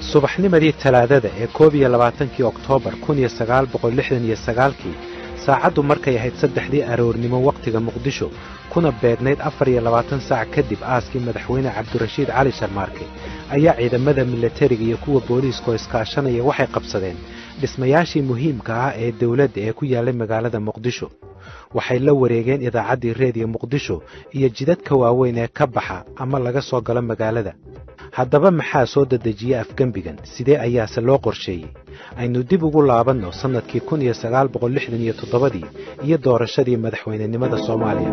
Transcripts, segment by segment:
subaxnimadii talaadada ee koob iyo labaatankii oktoobar kun iyo sagaal boqol lixdan iyo sagaalkii saacaddu markay ahayd saddexdii aroornimo wakhtiga muqdisho kuna beegnayd afar iyo labaatan saac kadib aaskii madaxweyne cabdirashiid cali sharmaarke ayaa ciidamada milatariga iyo kuwa booliiskoo iskaashanaya waxay qabsadeen dhismayaashii muhiimka ah ee dawladda ee ku yaallay magaalada muqdisho waxay la wareegeen idaacaddii reediyo muqdisho iyo jidadka waaweyn ee ka baxa ama laga soo galo magaalada haddaba maxaa soo dedejiya afgembigan sidee ayaase loo qorsheeyey aynu dib ugu laabanno sannadkii kun iyo sagaal boqol lixdan iyo toddobadii iyo doorashadii madaxweynenimada soomaaliya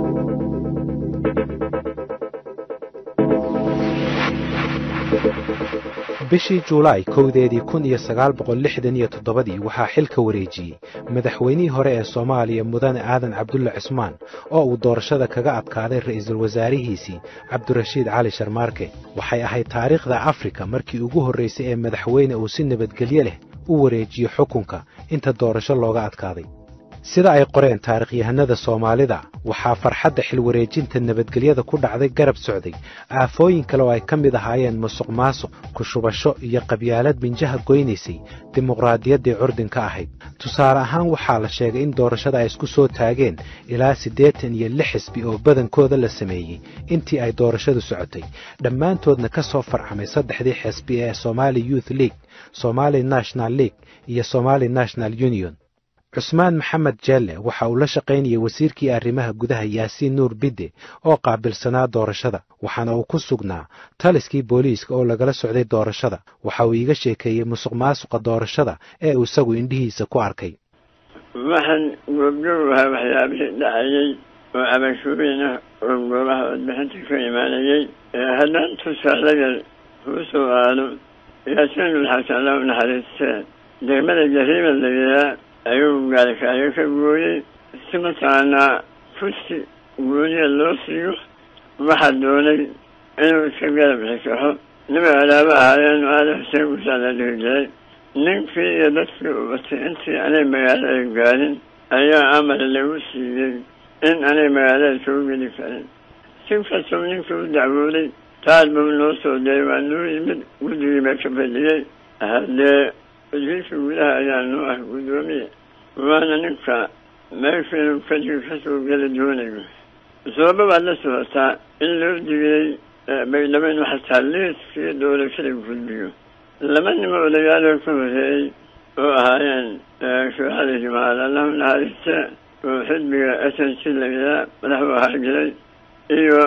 bishii juulaay kowdeedii kun iyo sagaal boqol lixdan iyo toddobadii waxaa xilka wareejiyey madaxweynihii hore ee soomaaliya mudane aadan cabdulle cismaan oo uu doorashada kaga adkaaday ra'iisul wasaarihiisii cabdirashiid cali sharmaarke waxay ahayd taariikhda afrika markii ugu horraysay ee madaxweyne uu si nabadgelyo leh u wareejiyo xukunka inta doorasho looga adkaaday sida ay qoreen taarikhyahanada soomaalida waxaa farxadda xilwareejinta nabadgelyada ku dhacday garab socday aafooyin kale oo ay ka mid ahaayeen musuq maasuq kushubasho iyo qabyaalad binjaha goynaysay dimuqraadiyaddii curdinka ahayd tusaale ahaan waxaa la sheegay in doorashada ay isku soo taageen ilaa siddeetan iyo lix xisbi oo badankooda la sameeyey intii ay doorashadu socotay dhammaantoodna ka soo farcamay saddexdii xisbi ee somaali youth league somali national league iyo somali national union cusmaan maxamed jeelle waxa uu la shaqaynayay wasiirkii arrimaha gudaha yaasiin nuur bidde oo qaabilsanaa doorashada waxaana uu ku sugnaa taliskii booliiska oo lagala socday doorashada waxa uu iiga sheekeeyey musuq maasuqa doorashada ee uu isagu indhihiisa ku arkay waxaan goobjoog ahaa waxyaabihii dhacayey oo cabashuurina oo goobaha codbixinta ka imaanayey haddaan tusaalaga kuu soo aado yaasiin ulxasan alla u naxariistee degmada jariima layihaa ayuu gaalkaayo ka gooyey si mataqaanaa kursi gooniya loo siiyo waxaa doonay inuu iska garab xikaxo niba alaaba ahaayeen aada xuseen gusaa la dhihi jiray ninkii iyo dadkii u batay intii anay magaalada gaarin ayaa amar lagu siiyey in anay magaalada soo geli karin si kastoo ninkii u dacwooday taas buu noo soo dayay waa noo yimid guddigii baa ka fadhiyey haddee wasiirka gudaha ayaa noo ah guddoomiye waana ninka meeshiinu kadib kasoo geli doonayo sababa baad la socotaa in loo digiyey baydhabo inuu xataa liiskii doorashada gudbiyo laba nimo odagaaloo ka horeeyey oo ahaayeen shuuxada jimaal allahu naxariiste oo xisbiga s n c layihaa madaxu ahaa jiray iyo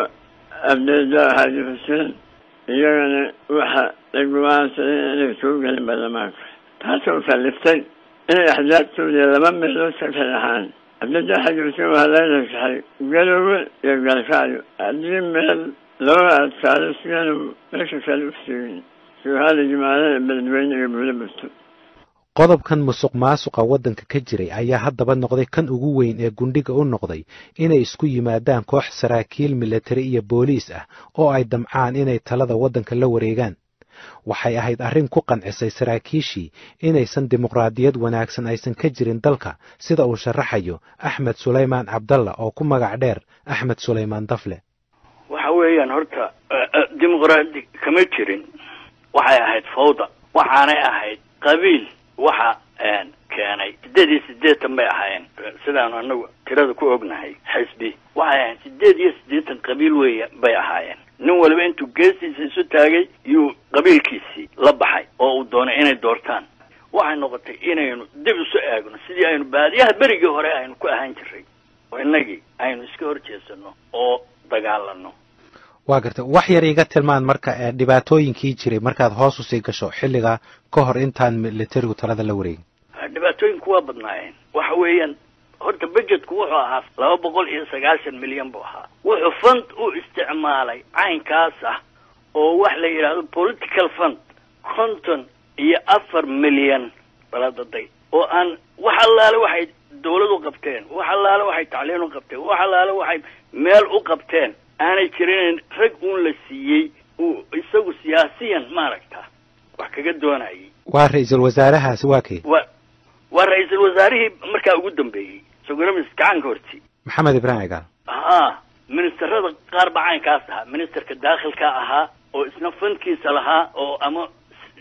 abdeja xaaji xuseen iyagana waxa ay go-aansadeen inay soo gelin baarlamaanka taasoo kaliftay inay axdaabtoodii laba meelood ka kalaxaan abdeja xaaji xuseen waxaa laga rasaxay galoowe iyo galkaayo haddii meel looga adkaado sidaanu meesha kale u siigin shuuxada jimaalada beledweyne iyo buulo burto qodobkan musuq maasuqa waddanka ka jiray ayaa haddaba noqday kan ugu weyn ee gundhiga u noqday inay isku yimaadaan koox saraakiil milatari iyo booliis ah oo ay damcaan inay talada waddanka la wareegaan waxay ahayd arrin ku qancisay saraakiishii inaysan dimuqraadiyad wanaagsan aysan ka jirin dalka sida uu sharaxayo axmed sulaymaan cabdalla oo ku magac dheer axmed sulaymaan dafle waxa weeyaan horta dimuqraadi kama jirin waxay ahayd fawda waxaanay ahayd qabiil waxa keenay sideed iyo siddeetan bay ahaayeen sidaanu anagu tirada ku ognahay xisbi waxay ahayd sideed iyo siddeetan qabiil weya bay ahaayeen nin waliba intuu geestiisa isu taagay yuu qabiilkiisii la baxay oo uu doonay inay doortaan waxay noqotay inaynu dib isu eegno sidii aynu baadiyaha berigii hore aynu ku ahaan jiray oo innagii aynu iska hor jeesano oo dagaalano waa garta wax yar iga tilmaan marka ee dhibaatooyinkii jiray markaad hoos usii gasho xilliga ka hor intaan militarigu talada la wareegin dhibaatooyinku waa badnaayeen waxa weeyaan horta budgetku wuxuu ahaa laba boqol iyo sagaashan milyan buu ahaa wuxuu fund u isticmaalay caynkaas ah oo wax la yidhaahdo political fund konton iyo afar milyan baladaday oo aan wax allaale waxay dawlad u qabteen wax allaale waxay tacliin u qabteen wax allaale waxay meel u qabteen aanay jirin rag uun la siiyey uu isagu siyaasiyan maaragta wax kaga doonayay waa ra-iisul wasaarahaasi waa kay wa waa ra-iisul wasaarihii markaa ugu dambeeyey sogoramis gacanka horti maxamed ibraahim cigaal ha ministerada qaar baa caynkaas ahaa ministerka daakhilka ahaa oo isna fankiisa lahaa oo ama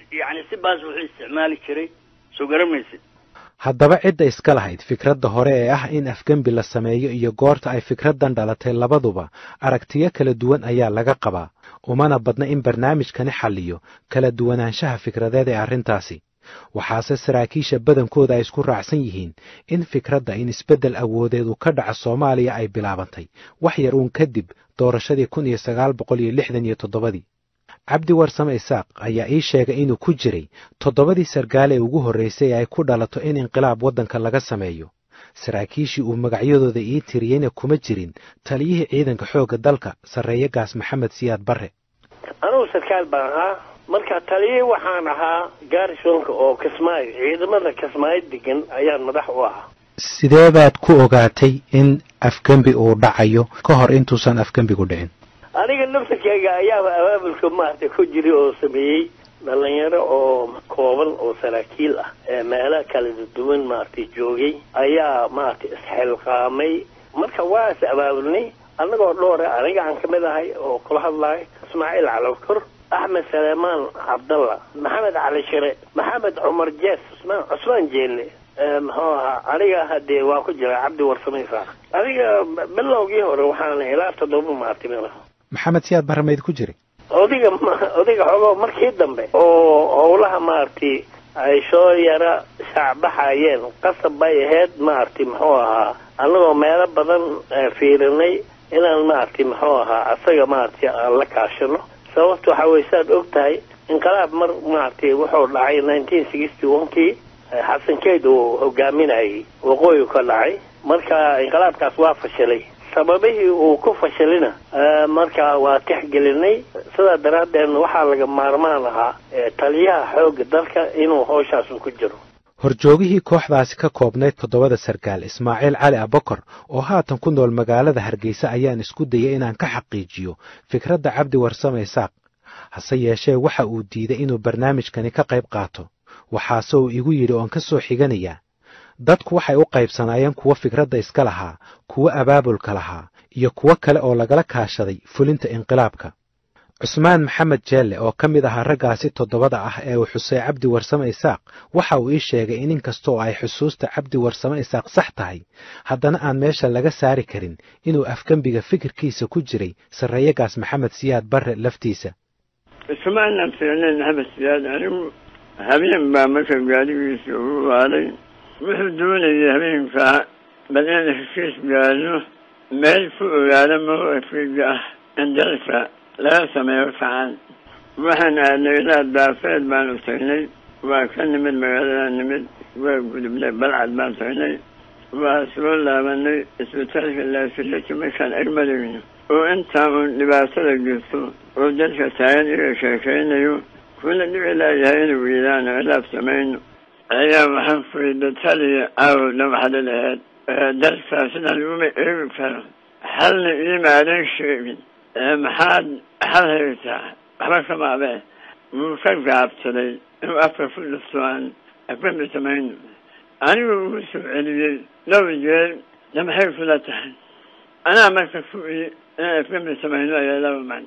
yani si baas wuxuu isticmaali jiray soo garamaysid haddaba cidda iska lahayd fikradda hore ee ah in afgembi la sameeyo iyo goorta ay fikraddan dhalatay labaduba aragtiyo kala duwan ayaa laga qabaa umana badna in barnaamijkani xalliyo kala duwanaanshaha fikradeed ee arrintaasi waxaase saraakiisha badankooda ay isku raacsan yihiin in fikradda in isbeddel awoodeed uu ka dhaco soomaaliya ay bilaabantay wax yar uun kadib doorashadii kun iyo sagaal boqol iyo lixdan iyo toddobadii cabdi warsame isaaq ayaa ii sheegay inuu ku jiray toddobadii sargaal ee ugu horraysay ay ku dhalato in inqilaab waddanka laga sameeyo saraakiishii uu magacyadooda ii tiriyeyna kuma jirin taliyihii ciidanka xoogga dalka sarreeye gaas maxamed siyaad barre anugu sarkaal baan ahaa marka taliye waxaan ahaa garisonka oo kismaayo ciidamada kismaayo degan ayaan madax u ahaa sidee baad ku ogaatay in afgembi uu dhacayo ka hor intuusan afgembigu dhicin aniga naftarkeyga ayaaba abaabulka maaragtay ku jiray oo sameeyey dhalinyaro oo kooban oo saraakiil ah ee meelo kala duwan maaragtay joogay ayaa maaragtay isxilqaamay marka waa is abaabulnay annagoo dhoore aniga aan kamid ahay oo kula hadlahay ismaaciil calowkor axmed saleemaan cabdalla maxamed cali shire maxamed cumar jees cusmaan cusmaan jeelle muxuu ahaa aniga hadee waa ku jira cabdi warsame isaaq aniga bilowgii hore waxaan ilaa toddoba maartay maxamed siyaad barre mayd ku jiray odiga odiga xogo markii dambe oo howlaha maaragtay ay soo yara shaacbaxayeen qasab bay ahayd maaragtay muxuu ahaa annagoo meelo badan fiirinay inaan maaragtay muxuu ahaa asaga maaragtay aan la kaashano sababta waxaa weye saad og tahay inqilaab mar maaragtay wuxuu dhacay nineteen sixty one kii xasankeyd uu hogaaminayay waqooyi ka dhacay marka inqilaabkaas waa fashilay sababihii uu ku fashilina marka waa tixgelinay sidaa daraaddeed waxaa laga maarmaan ahaa taliyaha xoogga dalka inuu howshaasu ku jiro horjoogihii kooxdaasi ka koobnayd toddobada sarkaal ismaaciil cali abokor oo haatan ku nool magaalada hargeysa ayaan isku dayay inaan ka xaqiijiyo fikradda cabdi warsame isaaq hase yeeshee waxa uu diiday inuu barnaamijkani ka qayb qaato waxaase uu igu yidhi oon ka soo xiganayaa dadku waxay u qaybsanaayeen kuwo fikradda iska lahaa kuwo abaabulka lahaa iyo kuwo kale oo lagala kaashaday fulinta inqilaabka cusmaan maxamed jeelle oo ka mid ahaa raggaasi toddobada ah ee uu xusay cabdi warsame isaaq waxa uu ii sheegay in inkasta oo ay xusuusta cabdi warsame isaaq sax tahay haddana aan meesha laga saari karin inuu afgembiga fikirkiisa ku jiray sarreeyagaas maxamed siyaad barre laftiisa ismaanan fiicnayn maxamed siyaad anigu habeen baa marka gaadigiisa ugu waaday wuxuu doonayay habeenkaa bal in heshiis gaadno meel ku ogaada mawqifiga ah in dalka laga sameeyo kacan waxaan aadnay ilaa daafeed baanu tagnay waa ka nimid magaalada nimid waa gudubnay balcad baan tagnay waa soo laabanay isbitaalka laasiraki markaan agmadayno oo intaa uun dhibaatada jirto oo dadka taagan iga sheekaynayo kuna dhici laayahay inuu wiilaano ilaab samayno ayaa waxaan fuyda taliya caawo dhamaxda laheed dalkaa sidaan uma eegi karo halna iimaadan sheegin maxaad xal haysaa waxba kamaabe wuu ka gaabsaday inuu afka ku dhufto aan afkami samayno anigu ugu soo celiyey dhowr jeer de maxay kula tahay anaa marka ku i inaan afkami samayno ayaa laba man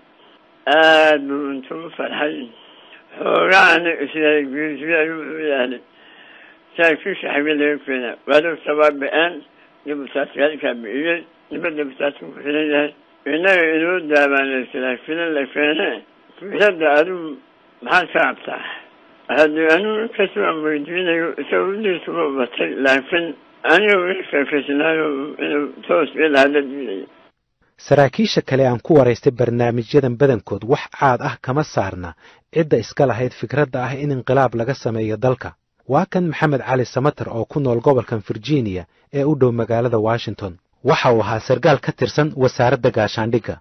aad buu intuu u farxay xoogaana isyahay geesiya ayuu u yaalay saakiisha xagga laga keena waadogta waa ba-aan dibutaaskalkaa bi'iyey dibadda butaasku ku xiran yahay innaga inoo daabaanaysadaa filan la keene fikradda adigu maxaad ka cabtaa haddii anigu inkastoo aan weydiinayo isaga udiisa u batay laakiin aniga ii sheekaysnaayo inuu toos ila hadla diidaya saraakiisha kale aan ku waraystay barnaamijyadan badankood wax caad ah kama saarna cidda iska lahayd fikradda ah in inqilaab laga sameeyo dalka waa kan maxamed cali samater oo ku nool gobolkan virginia ee u dhow magaalada washington waxa uu ahaa sargaal ka tirsan wasaaradda gaashaandhigga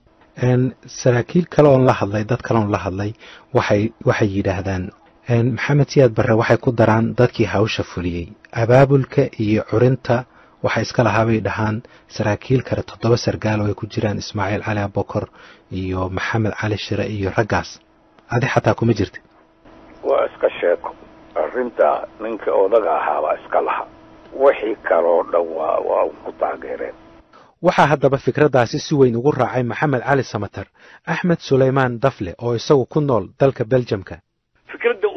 saraakiil kale oon la hadlay dad kale oon la hadlay waxay waxay yidhaahdaan maxamed siyaad barre waxay ku daraan dadkii hawsha fuliyey abaabulka iyo curinta waxa iska lahaabay dhahaan saraakiil kale toddoba sargaal oo ay ku jiraan ismaaciil cali abokor iyo maxamed cali shire iyo raggaas adi xataa kuma jirta waa iska sheeko arrinta ninka odaga ahaabaa iska laha wixii kaloo dhan waa waa ku taageereen waxaa haddaba fikraddaasi si weyn ugu raacay maxamed cali samater axmed sulaymaan dafle oo isagu ku nool dalka beljamka fikradda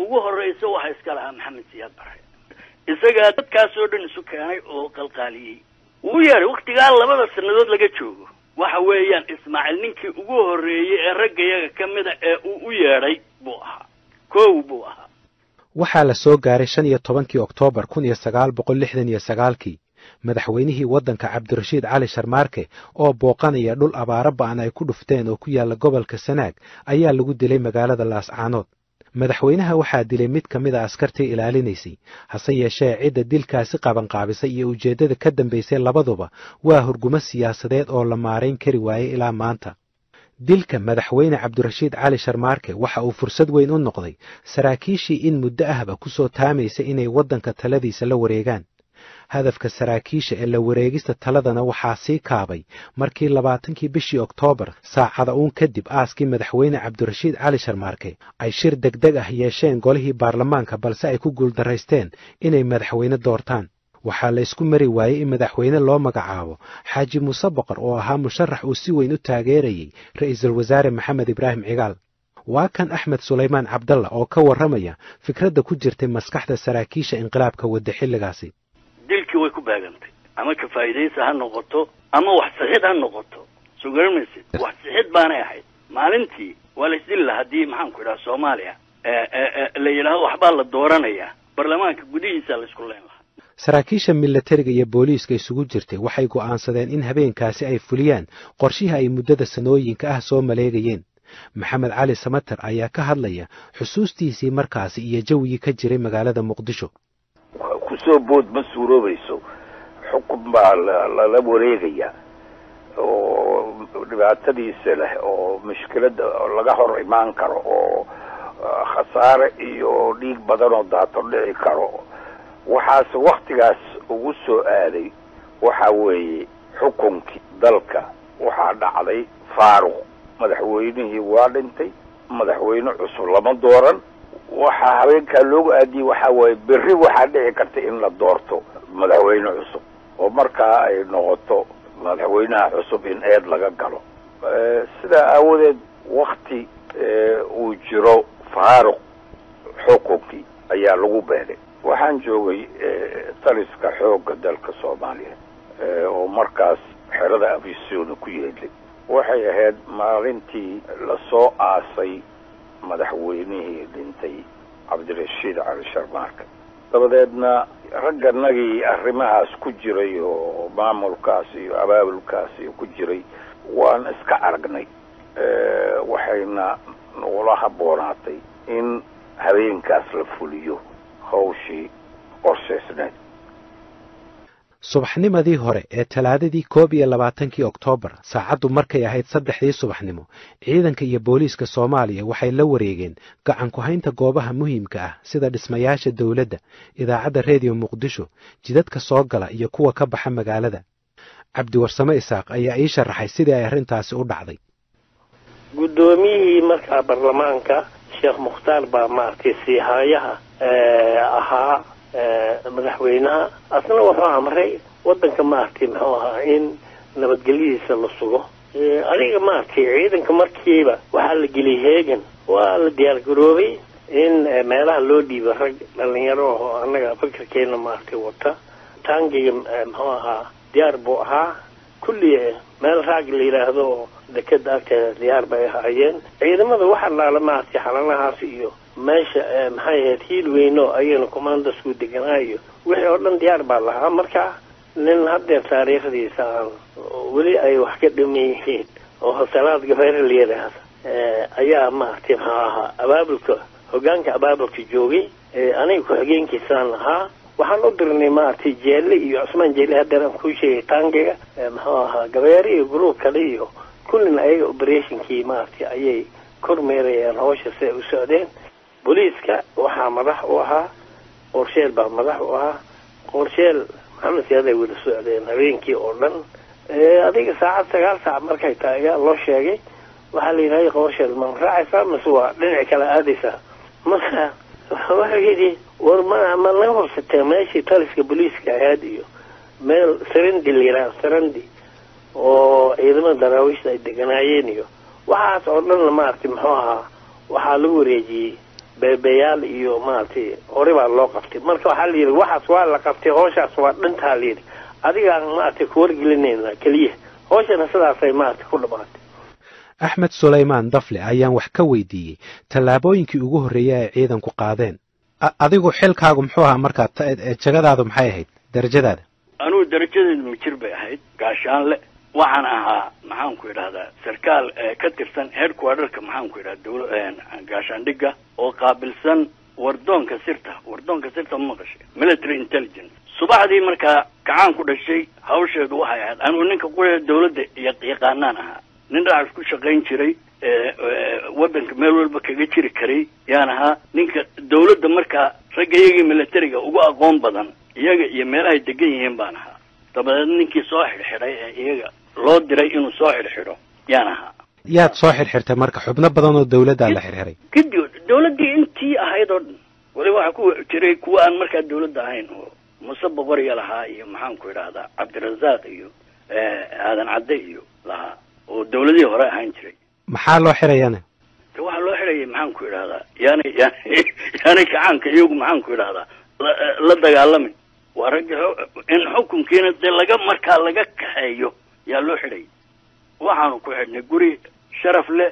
horeysa waxaa iska lahaa maxamed siyaad bare isagaa dadkaasoo dhan isu keenay oo qalqaaliyey wuu yeedhay waktigaa labada sanadood laga joogo waxa weeyaan ismaaciil ninkii ugu horreeyey ee ragga yaga ka mida ee uu u yeedhay buu ahaa kow buu ahaa waxaa la soo gaaray shan iyo tobankii oktoobar kun iyo sagaal boqol lixdan iyo sagaalkii madaxweynihii waddanka cabdirashiid cali sharmaarke oo booqanaya dhul abaaro ba'an ay ku dhufteen oo ku yaalla gobolka sanaag ayaa lagu dilay magaalada laascaanood madaxweynaha waxaa dilay mid ka mid a askartii ilaalinaysay hase yeeshee cidda dilkaasi qabanqaabisay iyo ujeeddada ka dambaysay labaduba waa hurgumo siyaasadeed oo la maarayn kari waayey ilaa maanta dilka madaxweyne cabdirashiid cali sharmaarke waxa uu fursad weyn u noqday saraakiishii in muddo ahba ku soo taamaysa inay waddanka taladiisa la wareegaan hadafka saraakiisha ee la wareegista taladana waxaa sii kaabay markii labaatankii bishii oktoobar saacada uun kadib aaskii madaxweyne cabdirashiid cali sharmaarke ay shir degdeg ah yeesheen golihii baarlamaanka balse ay ku guuldaraysteen inay madaxweyne doortaan waxaa la isku mari waayey in madaxweyne loo magacaabo xaaji muuse boqor oo ahaa musharax uu si weyn u taageerayey ra'iisul wasaare maxamed ibraahim cigaal waa kan axmed sulaymaan cabdalla oo ka warramaya fikradda ku jirtay maskaxda saraakiisha inqilaabka wadda xilligaasi dilkii way ku baagantay ama ka faa'iidaysa ha noqoto ama wax sixid ha noqoto soo garan maysid wax sixid baanay ahayd maalintii waa la isdili laha haddii maxaan ku idhaha soomaaliya la yidhaahdo waxbaa la dooranayaa baarlamaanka gudihiisa la isku leyn lahaa saraakiisha milatariga iyo booliiska isugu jirtay waxay go'aansadeen in habeenkaasi ay fuliyaan qorshihii ay muddada sanooyinka ah soo maleegayeen maxamed cali samater ayaa ka hadlaya xusuustiisii markaasi iyo jawigii ka jiray magaalada muqdisho kusoo bood ma suuroobayso xukun baa lala wareegaya oo dhibaatadiisa leh oo mushkilada laga hor imaan karo oo khasaare iyo dhiig badan oo daato dhici karo waxaas waktigaas ugu soo aaday waxa weeye xukunkii dalka waxaa dhacday faaruq madaxweynihii waa dhintay madaxweyne cusub lama dooran waxaa habeenkaa loogu aadiyey waxaa waaye berri waxaa dhici karta in la doorto madaxweyne cusub oo markaa ay noqoto madaxweynaha cusub in eed laga galo sidaa aawadeed wakti uu jiro faaruq xukunkii ayaa lagu beelay waxaan joogay taliska xoogga dalka soomaaliya oo markaas xerada afisona ku yeelay waxay ahayd maalintii lasoo aasay madaxweynihii dhintay cabdirashiid cali sharmaarka dabadeedna ragganagii arrimahaas ku jiray oo maamulkaas iyo abaabulkaas iyo ku jiray waan iska aragnay waxayna nagula habboonaatay in habeenkaas la fuliyo hawshii qorshaysneed subaxnimadii hore ee talaadadii koob iyo labaatankii oktoobar saacaddu markay ahayd saddexdii subaxnimo ciidanka iyo booliiska soomaaliya waxay la wareegeen gacan ku-haynta goobaha muhiimka ah sida dhismayaasha dowladda idaacadda rediyo muqdisho jidadka soo gala iyo kuwa ka baxa magaalada cabdiwarsame isaaq ayaa ii sharaxay sidii ay arrintaasi u dhacday guddoomiyihii markaa baarlamaanka sheekh mukhtaar baa maaragtay siihaayaha ahaa madaxweynaha asna wuxuu amray waddanka maaragtay muxuu ahaa in nabadgelyadiisa la sugo adiga maaragtay ciidanka markiiba waxaa la geliyay heegan waa la diyaar garoobay in meelaha loo dhiibo rag dhalinyaro oo annaga fikirkeena maaragtay wata taangiga muxuu ahaa diyaar buu ahaa kulli meel raag la yidhaahdo oo dekeda agteeda diyaar bay ahaayeen ciidamada waxa laala maaragtay xalanahaas iyo meesha maxay ahayd hiil weyno ayagana commandasku deganaayo wixii oo dhan diyaar baa lahaa marka nin haddeer taariikhdiisa aan weli ay wax ka dhiman yihiin oo salaad gabeere la yidhaahda ayaa maaragtay maxuu ahaa abaabulka hogaanka abaabulka joogay aniga ku-xigeenkiisaan ahaa waxaan u dirnay maaragtay jeelle iyo cusmaan jeelle haddeer aan kuu sheegay taangiga muxuu ahaa gabeere iyo gruub kale iyo kullina ayaga operationkii maaragtay ayay kormeerayaan hawsha si ay u socdeen booliiska waxaa madax u ahaa qorsheel baa madax u ahaa qorsheel maxamed siyaad ay wada socdeen habeenkii oo dhan adiga saacad sagaal saac markay tahay ayaa loo sheegay waxaa la yidhahday qorsheel ma raacaysaa mase waa dhinac kale aadaysaa marka wuxuu yidhi war ma ma laga horsatee meeshii taliska booliiska ahayd iyo meel sarandi la yidhaha sarandi oo ciidamada daraawiishta ay deganaayeen iyo waxaas oo dhanna maaragtay muxuu ahaa waxaa lagu wareejiyey beebeyaal iyo maaragtay hore baa loo qabtay marka waxaa la yidhi waxaas waa la qabtay hooshaas waa dhintaa la yidhi adigaan maaragtay kuwargelinayna keliya hooshana sidaasay maaragtay ku dhamaatay axmed sulaymaan dafle ayaan wax ka weydiiyey tallaabooyinkii ugu horreeyey ay ciidanku qaadeen adigu xilkaagu muxuu ahaa markaa jagadaadu maxay ahayd darajadaada anugu darajadeedu mijir bay ahayd gaashaanle waxaan ahaa maxaanku idhahdaa sarkaal ka tirsan headquarterka maxaanku idhahda dawla gaashaandhigga oo qaabilsan wardoonka sirta wardoonka sirta ma maqashay military intelligence subaxdii markaa kacaan ku dhashay hawsheedu waxay ahayd anugu ninka qura dawladda yaqaanaan ahaa nin dhacas ku shaqayn jiray waddanka meel walba kaga jiri karay yaan ahaa ninka dawladda markaa ragga iyagii militariga ugu aqoon badan iyaga iyo meelahay degan yihiin baan ahaa dabadeed ninkii soo xidhxidhay ee iyaga loo diray inuu soo xidhxidho yaan ahaa yaad soo xidhxirtay marka xubno badan oo dawladdaa la xirxiray gidi dawladdii intii ahayd oo dhan waliba waxaa ku jiray kuwa aan markaa dawladda ahayn oo muse boqoriya lahaa iyo maxaanku idhahdaa cabdirasaaq iyo aadan cadde iyo lahaa oo dawladihii hore ahaan jiray maxaa loo xirayana de waxaa loo xidhayay maxaanku idhahdaa yaanay yaanay yaanay kacaanka iyagu maxaanku idhahdaa la dagaalamin waa ragga in xukunkiina dee laga markaa laga kaxeeyo yaa loo xidhayay waxaanu ku xidhnay guri sharaf leh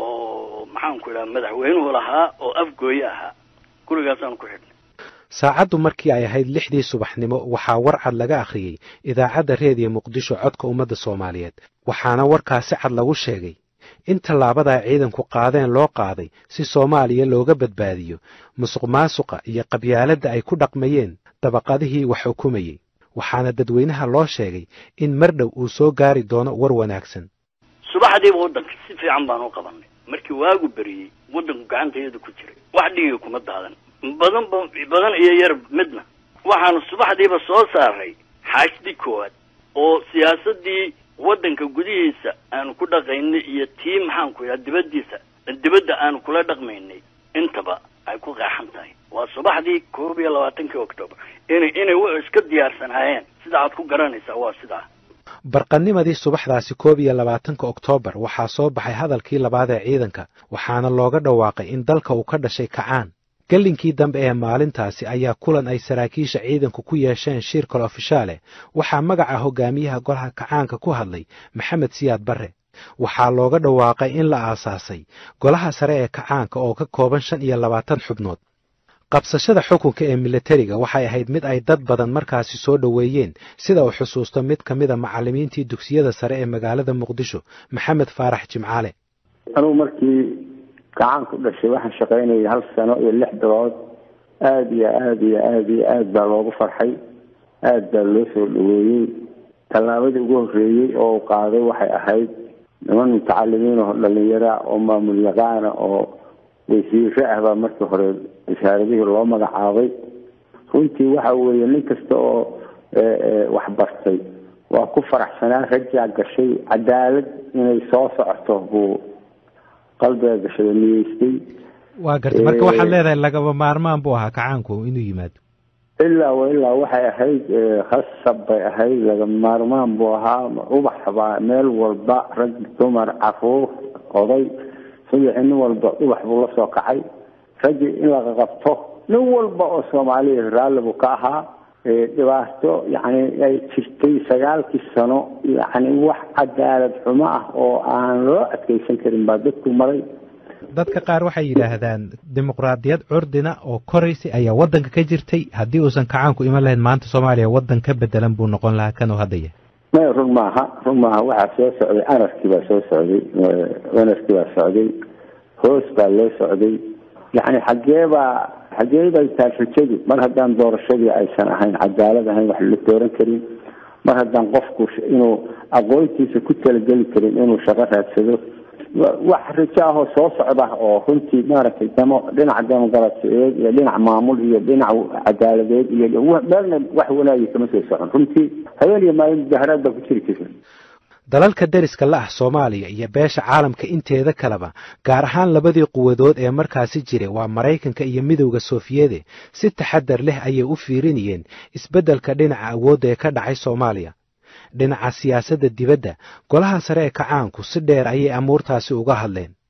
oo maxaanku idhaha madaxweynuhu lahaa oo afgooye ahaa gurigaasaanu ku xidhnay saacaddu markii ay ahayd lixdii subaxnimo waxaa war cad laga akhriyey idaacadda reediyo muqdisho codka ummadda soomaaliyeed waxaana warkaa si cad lagu sheegay in tallaabadaa ciidanku qaadeen loo qaaday si soomaaliya looga badbaadiyo musuq maasuqa iyo qabyaaladda ay ku dhaqmayeen dabaqadihii wax xukumayey waxaana dadweynaha loo sheegay in mar dhow uu soo gaari doono war wanaagsan subaxdiiba waddanka si fiican baan u qabanay markii waagu beriyey waddanku gacantayada ku jiray wax dhiiga kuma daadan badan ba badan iyo yar midna waxaanu subaxdiiba soo saaray xaashdii koowaad oo siyaasaddii waddanka gudihiisa aanu ku dhaqaynay iyo tii maxaanku idhaha dibaddiisa dibadda aanu kula dhaqmaynay intaba ay ku qeexan tahay waa subaxdii koob iyo labaatankii octoobar inay inay w iska diyaarsanaayeen sida aad ku garanaysaa waa sidaa barqanimadii subaxdaasi koob iyo labaatanka oktoobar waxaa soo baxay hadalkii labaad ee ciidanka waxaana looga dhawaaqay in dalka uu ka dhashay kacaan gellinkii dambe ee maalintaasi ayaa kulan ay saraakiisha ciidanku ku yeesheen shir kale ofishaale waxaa magaca hogaamiyaha golaha kacaanka ku hadlay maxamed siyaad barre waxaa looga dhawaaqay in la aasaasay golaha sare ee kacaanka oo ka kooban shan iyo labaatan xubnood qabsashada xukunka ee militariga waxay ahayd mid ay dad badan markaasi soo dhoweeyeen sida uu xusuusto mid ka mida macallimiintii dugsiyada sare ee magaalada muqdisho maxamed faarax jimcaale anugu markii gacan ku dhashay waxaan shaqaynayay hal sano iyo lix bilood aada iyo aada iyo aada iyo aada baa loogu farxay aada baa loo soo dhaweeyey tallaabadii ugu horreeyey oo u qaaday waxay ahayd niman mutacalimiin oo dhalinyara oo maamul yaqaana oo wasiire ah baa markii hore wasaaradihii loo magacaabay runtii waxa weeye nin kasta oo wax bartay waa ku faraxsanaa rajaa gashay cadaalad inay soo socoto buu qalbiga gashay oo niyeystay waa gartay marka waxaad leedahay lagaba maarmaan buu ahaa kacaanku inuu yimaado ilaa wa ilaa waxay ahayd khasab bay ahayd lagama maarmaan buu ahaa ubax baa meel walba rag dumar caruur oday subaxi nin walba ubax buu la soo kacay raggii in laga qabto nin walba oo soomaaliya raalli buu ka ahaa dhibaato yacni ay jirtay sagaalkii sano yacni wax cadaalad xumo ah oo aan loo adkeysan karin baa dadku maray dadka qaar waxay yidhaahdaan dimuqraadiyad curdina oo koraysay ayaa waddanka ka jirtay haddii uusan kacaanku iman lahayn maanta soomaaliya waddan ka bedelan buu noqon lahaa kan uu hadda yahay may run maaha run maaha waxaa soo socday anarkii baa soo socday anarkii baa socday hoos baa loo socday yacni xaggee baa xaggee bay tahay rajadu mar haddaan doorashadii aysan ahayn cadaalad ahayn wax la dooran karin mar haddaan qofku inuu aqoontiisa ku talageli karin inuu shaqo raadsado wax rajo ahoo soo socda oo runtii maaragtay demo dhinaca demoqraasiyeed iyo dhinac maamul iyo dhinac cadaaladeed iyo meelna wax wanaagi kama soo socon runtii habeen iyo maalin mudaharaad baa ku jiri jirta dalalka deriska la ah soomaaliya iyo beesha caalamka inteeda kaleba gaar ahaan labadii quwadood ee markaasi jiray waa maraykanka iyo midowda soofiyede si taxadar leh ayay u fiirinayeen isbeddelka dhinaca awoodda ee ka dhacay soomaaliya dhinaca siyaasadda dibadda golaha sare ee kacaanku si dheer ayay amuurtaasi uga hadleen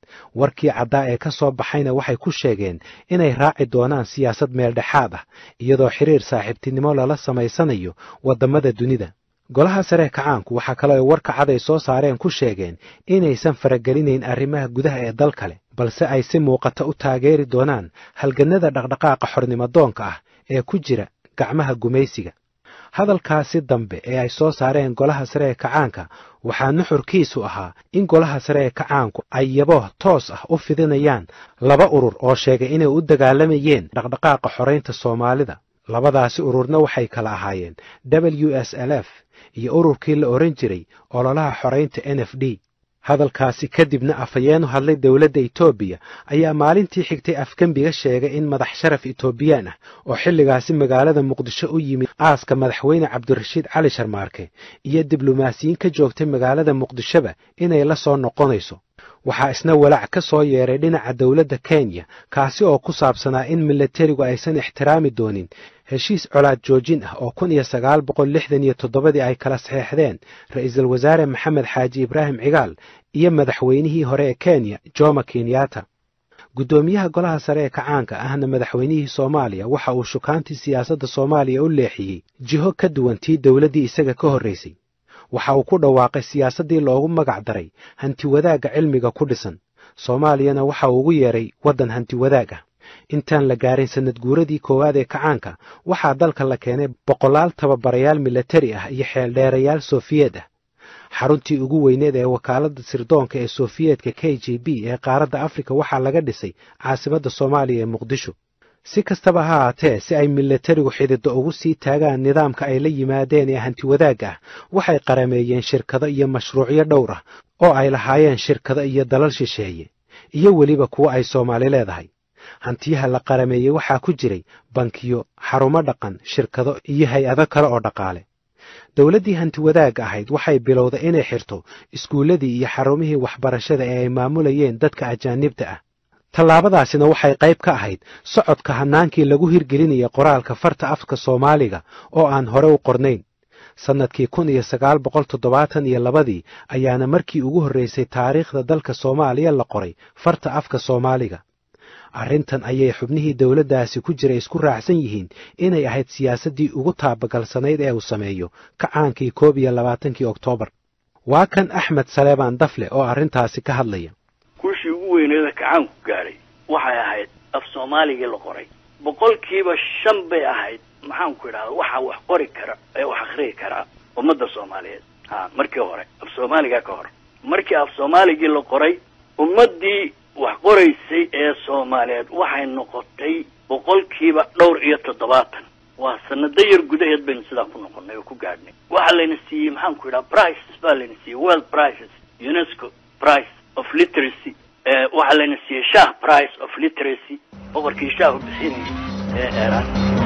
warkii caddaa ee ka soo baxayna waxay ku sheegeen inay raaci doonaan siyaasad meeldhexaad ah iyadoo xiriir saaxiibtinimo lala samaysanayo waddamada dunida golaha saree kacaanku waxaa kaloo ay warka cad ay soo saareen ku sheegeen inaysan faragelinayn arrimaha gudaha ee dal kale balse ay si muuqata u taageeri doonaan halgannada dhaqdhaqaaqa xornimadoonka ah ee ku jira gacmaha gumaysiga hadalkaasi dambe ee ay soo saareen golaha sare ee kacaanka waxaa nuxurkiisu ahaa in golaha sare ee kacaanku ay yabo toos ah u fidinayaan laba urur oo sheegay inay u dagaalamayeen dhaqdhaqaaqa xoraynta soomaalida labadaasi ururna waxay kala ahaayeen w s l f iyo ururkii la odhan jiray ololaha xoraynta n f d hadalkaasi kadibna afhayeenu hadlay dowladda etoobiya ayaa maalintii xigtay afgembiga sheegay in madax sharaf etoobiyaan ah oo xilligaasi magaalada muqdisho u yimid aaska madaxweyne cabdirashiid cali sharmaarke iyo diblomaasiyiin ka joogtay magaalada muqdishoba inay la soo noqonayso waxaa isna walaac ka soo yeeray dhinaca dowladda kenya kaasi oo ku saabsanaa in milatarigu aysan ixtiraami doonin heshiis colaad joojin ah oo kun iyo sagaal boqol lixdan iyo toddobadii ay kala saxeexdeen ra'iisul wasaare maxamed xaaji ibraahim cigaal iyo madaxweynihii hore ee kenya joma kenyatta guddoomiyaha golaha sare ee kacaanka ahna madaxweynihii soomaaliya waxa uu shukaantii siyaasadda soomaaliya u leexiyey jiho ka duwan tii dowladdii isaga ka horraysay waxa uu ku dhawaaqay siyaasaddii loogu magac daray hantiwadaagga cilmiga ku dhisan soomaaliyana waxa uu ugu yeedhay waddan hantiwadaag ah intaan la gaarin sanad guuradii koowaad ee kacaanka waxaa dalka la keenay boqolaal tababarayaal milatari ah iyo xeeldheerayaal sofiyeed ah xaruntii ugu weyneed ee wakaaladda sirdoonka ee sofiyeetka k j b ee qaaradda afrika waxaa laga dhisay caasimadda soomaaliya ee muqdisho si kastaba ha haatee si ay milatarigu xididdo ugu sii taagaan nidaamka ay la yimaadeen ee hantiwadaagga ah waxay qarameeyeen shirkado iyo mashruucyo dhowr ah oo ay lahaayeen shirkado iyo dalal shisheeye iyo weliba kuwo ay soomaali leedahay hantiyaha la qarameeyey waxaa ku jiray bankiyo xarumo dhaqan shirkado iyo hay-ado kale oo dhaqaale dowladdii hantiwadaagga ahayd waxay bilowday inay xirto iskuulladii iyo xarumihii waxbarashada ee ay maamulayeen dadka ajaanibta ah tallaabadaasina waxay qayb ka ahayd socodka hannaankii lagu hirgelinaya qoraalka farta afka soomaaliga oo aan hore u qornayn sannadkii kun iyo sagaal boqol toddobaatan iyo labadii ayaana markii ugu horraysay taariikhda dalka soomaaliya la qoray farta afka soomaaliga arrintan ayay xubnihii dowladdaasi ku jira isku raacsan yihiin inay ahayd siyaasaddii ugu taabagalsanayd ee uu sameeyo kacaankii koob iyo labaatankii oktoobar waa kan axmed saleebaan dafle oo arrintaasi ka hadlaya guushii ugu weyneeda kacaanku gaadhay waxay ahayd af soomaaligii la qoray boqolkiiba shan bay ahayd maxaanku idhahda waxaa wax qori kara ee wax akhriyi karaa ummadda soomaaliyeed ha markii hore af soomaaliga ka hor markii af soomaaligii la qoray ummaddii wax qoraysay ee soomaaliyeed waxay noqotay boqolkiiba dhowr iyo toddobaatan waa sanado yar gudaheed baynu sidaa ku noqonay oo ku gaadhnay waxaa layna siiyey maxaanku idhaha prices baa layna siiyey world prices unesco price of literacy waxaa layna siiyey shah price of literacy boqorkii shaahu bixinayay ee eeraan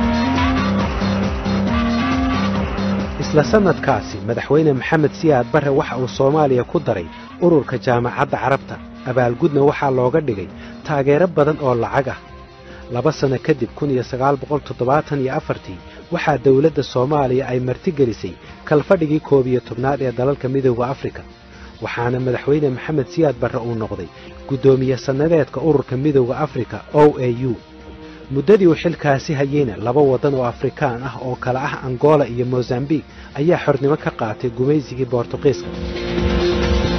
isla sannadkaasi madaxweyne maxamed siyaad barre waxa uu soomaaliya ku daray ururka jaamacadda carabta abaalgudna waxaa looga dhigay taageero badan oo lacag ah laba sanno kadib kun iyo sagaal boqol toddobaatan iyo afartii waxaa dowladda soomaaliya ay martigelisay kalfadhigii koob iyo tobnaad ee dalalka midooda afrika waxaana madaxweyne maxamed siyaad barre uu noqday guddoomiye sannadeedka ururka midooda afrika o a u muddadii uu xilkaasi hayeyna laba waddan oo afrikaan ah oo kale ah angola iyo mosambik ayaa xornimo ka qaatay gumaysigii boortuqiiska